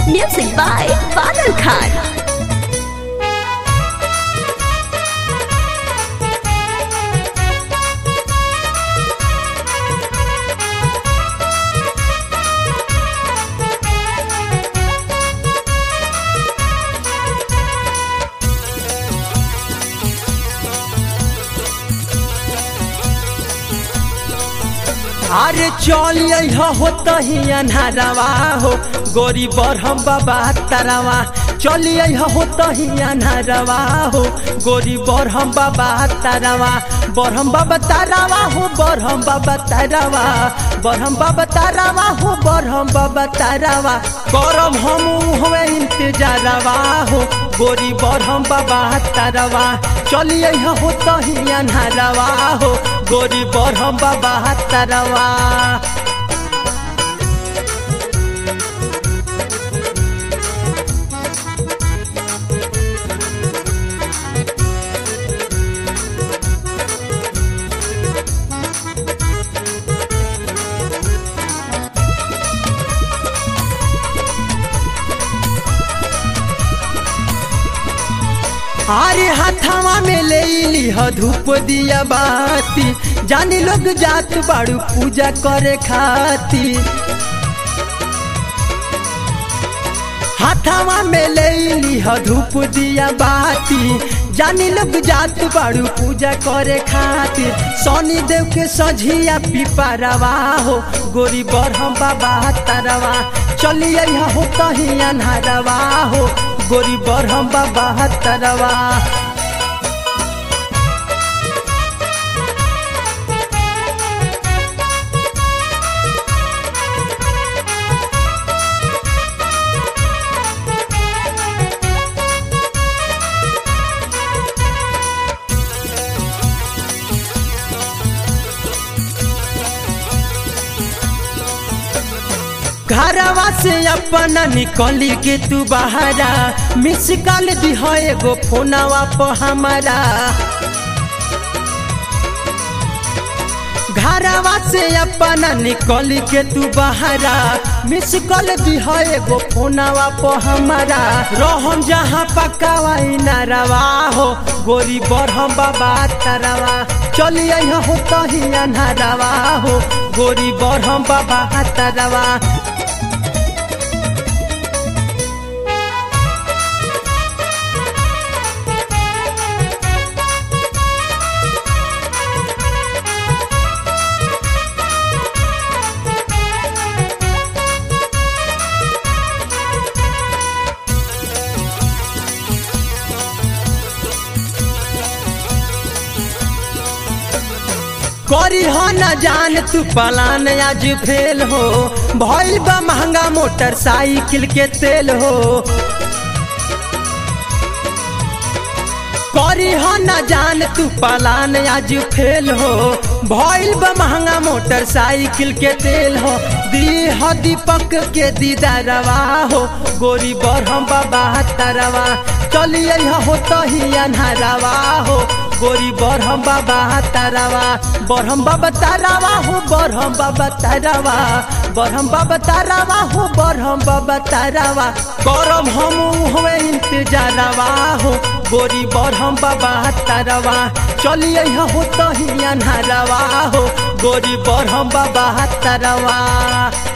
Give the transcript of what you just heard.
Music by Badal Khan. अरे चलिए हो तही अन्हारवा हो गोरी बरहम बाबा तारावा चलिए हो तही अन्हारवा हो गोरी बरहम बाबा तारावा बरहम बाबा तारावा हो बरहम बाबा तारावा बरहम बाबा तारावा हो बरहम बाबा तारावा करम हम हुए इंतजारवा हो गोरी बरहम बाबा तारावा चलिए हो तही अन्हारवा हो गोरी बरहम बाबा तारावा अरे हाथावा में ले ली ह धूप दिया बाती जानी लोग जात बाड़ू पूजा करे खाती हाथावा में ले ली ह धूप दिया बाती जानी लोग जात बाड़ू पूजा करे खातिर सोनी देव के सझिया पिपरवा हो गोरी बरहम बाबा तारवा चलिए हो कहीं अन्हारवा हो गोरी बरहम बाबा तरवा घरवा से अपना निकली के तू बहारा मिस कॉल दी है एगो फोनवा पर हमारा घरवा से अपना निकली के तू बहारा मिस कॉल दी है एगो फोनवा पर हमारा रहम जहाँ पकावा नारवा हो गोरी बरहम बाबा तरवा चलिए हो कहीं अन्हारवा हो गोरी बरहम बाबा तरवा करी हो न जान तू पलान आज फेल हो भइल बा महंगा मोटरसाइकिल के तेल हो करी हो न जान तू पलान आज फेल हो भइल बा महंगा मोटरसाइकिल के तेल हो दी हो दीपक के दीदारवा हो गोरी बरहम बाबा तरवा चलिए हो तही अन्हारवा हो गोरी बरहम बाबा तारावा बरहम बाबा तारावा हो बरहम बाबा तारावा बरहम बाबा तारावा हो बरहम बाबा तारावा करम हम हुए इंतजारवा हो गोरी बरहम बाबा तारावा चलिए हो तही अन्हारवा हो गोरी बरहम बाबा तारावा